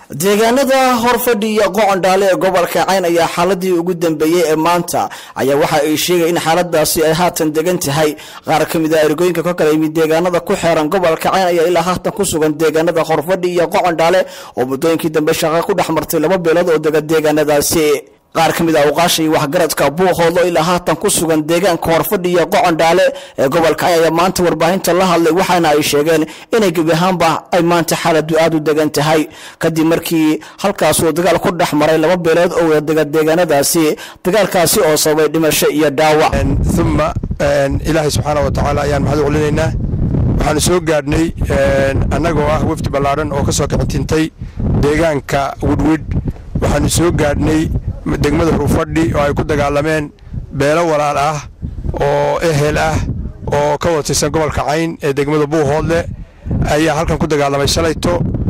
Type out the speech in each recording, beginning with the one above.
deegaanada horfadhi iyo qocondhaale ee gobolka cayn ayaa xaaladii ugu dambeeyey ee maanta ayaa waxa ay sheegay in xaaladaasi ay haatan degan tahay qaar ka mid a ergooyinka ka kala yimid deegaanada ku xeeran gobolka cayn ayaa ilaa haatan ku sugan deegaanada horfadhi iyo qocondhaale oo muddooyinkii dambe shaqa ku dhex martay laba beelood oo dega deegaanadaasi qaar ka mid a awqaasha iyo waxgaradka buuqoodo ilaa haatan ku sugan deegaanka horfadhi iyo qocondhaale ee gobolka cayn ayaa maanta warbaahinta la hadlay waxaana ay sheegeen inay gebi ahaanba ay maanta xaaladu aada u degan tahay kadib markii halkaas uu dagaal ku dhex maray laba beelood oo wada dega deegaanadaasi dagaalkaasi oo sababay dhimasho iyo dhaawac uma ilaahay subxaana wa tacaala ayaan maxad u celinaynaa waxaanu soo gaadhnay annagoo ah wafdi ballaadhan oo ka soo kicintintay deegaanka widwid waxaanu soo gaadhnay degmada hurufadhi oo ay ku dagaalameen beelo walaal ah oo ehel ah oo ka watirsan gobolka cayn ee degmada buuhoodle ayaa halkan ku dagaalamay shalayto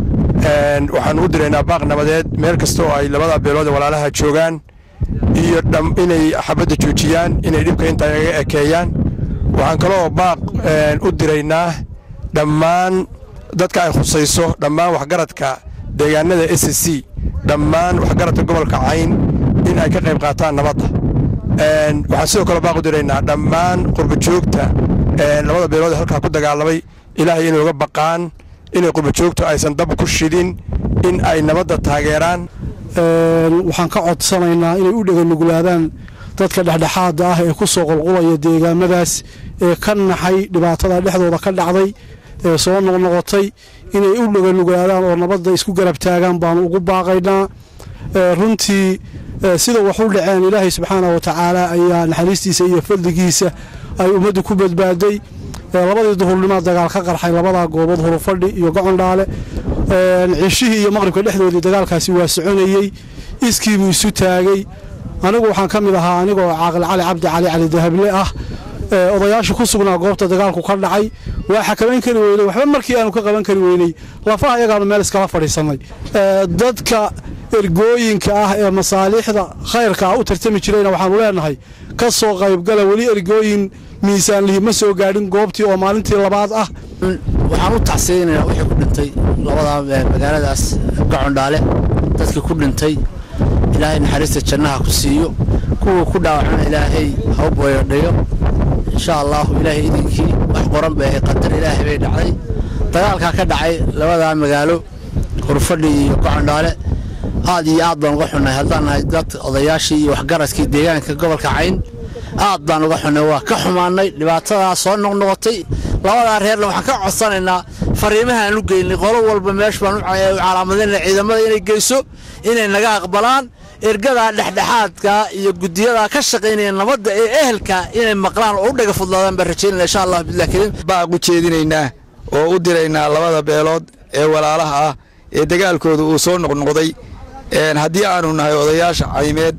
waxaanu u diraynaa baaq nabadeed meel kasta oo ay labada beelood ee walaalaha joogaan iyo inay xabadda joojiyaan inay dhibka intaa iga ekeeyaan waxaan kaloo baaq u diraynaa dhammaan dadka ay khusayso dhammaan waxgaradka deegaanada s c dhammaan waxgaradka gobolka cayn in ay ka qayb qaataan nabadda waxaan sidoo kale baaq u diraynaa dhammaan qurbajoogta labada beelood ee halkaa ku dagaalamay ilaahay inay uga baqaan inay qurbajoogtu aysan dab ku shidin in ay nabadda taageeraan waxaan ka codsanaynaa inay u dheganuglaadaan dadka dhexdhexaada ah ee ku soo qulqulaya deegaamadaas ee ka naxay dhibaatada dhexdooda ka dhacday ee soo noqnoqotay inay u dheganuglaadaan oo nabadda isku garab taagaan baanu ugu baaqaynaa runtii sida wax u dhaceen ilaahay subxaana wa tacaala ayaa naxariistiisa iyo fadligiisa ay ummaddu ku badbaaday labadii duhurnimaa dagaal ka qarxay labadaa goobood hurufadhi iyo gocondhaale cishihii iyo maqribka dhexdoodii dagaalkaasi waa soconayey iskiibuu isu taagay anigu waxaan ka mid ahaa anigoo caaqil cali cabdi cali cali dahable ah odayaasha ku sugnaa goobta dagaalku ka dhacay waa xakamayn kari weynay waxba markii aanu ka qaban kari weynay lafaha iyagaanu meel iskala fadhiisannay dadka ergooyinka ah ee masaaliixda khayrka ah u tartami jirayna waxaanu leenahay ka soo qaybgala weli ergooyin miisaanlihi ma soo gaadhin goobtii oo maalintii labaad ah waxaan u tacsiyeynaynaa wixii ku dhintay labadaa magaaladaas gacondhaale dadkii ku dhintay ilaahay naxariista jannaha ku siiyo kuwa ku dhaawacana ilaahay ha u booyodhayo insha allaahu ilaahay idinkii wax qoran bay ahay qadar ilaahay bay dhacday dagaalkaa ka dhacay labadaa magaalo hurfadhi iyo gocondhaale aad iyo aad baan uga xunnay haddaan nahay dad odayaashii iyo waxgaradkii deegaanka gobolka cayn aad baan uga xunnay waa ka xumaannay dhibaatadaa soo noqnoqotay labadaa reerna waxaan ka codsanaynaa fariimahaan u geynay qolo walba meesh baan u calaamadayna ciidamada inay geyso inay naga aqbalaan ergadaa dhexdhexaadka iyo gudiyadaa ka shaqaynaya nabadda ee ehelka inay maqlaan oo u dhaga fudlaadaan baan rajaynana insha allah bilah kariim baaq u jeedinaynaa oo u diraynaa labada beelood ee walaalaha ah ee dagaalkooda uu soo noqnoqday haddii aanu nahay odayaasha caymeed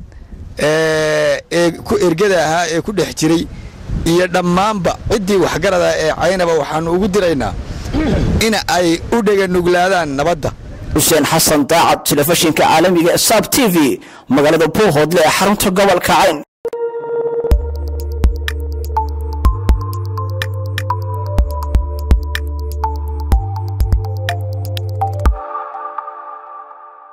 ee ku ergada ahaa ee ku dhex jiray iyo dhammaanba ciddii waxgarada ee caynaba waxaannu ugu diraynaa in ay u dheganuglaadaan nabadda xuseen xasan daacad telefishinka caalamiga ee sab t v magaalada buuhoodle ee xarunta gobolka cayn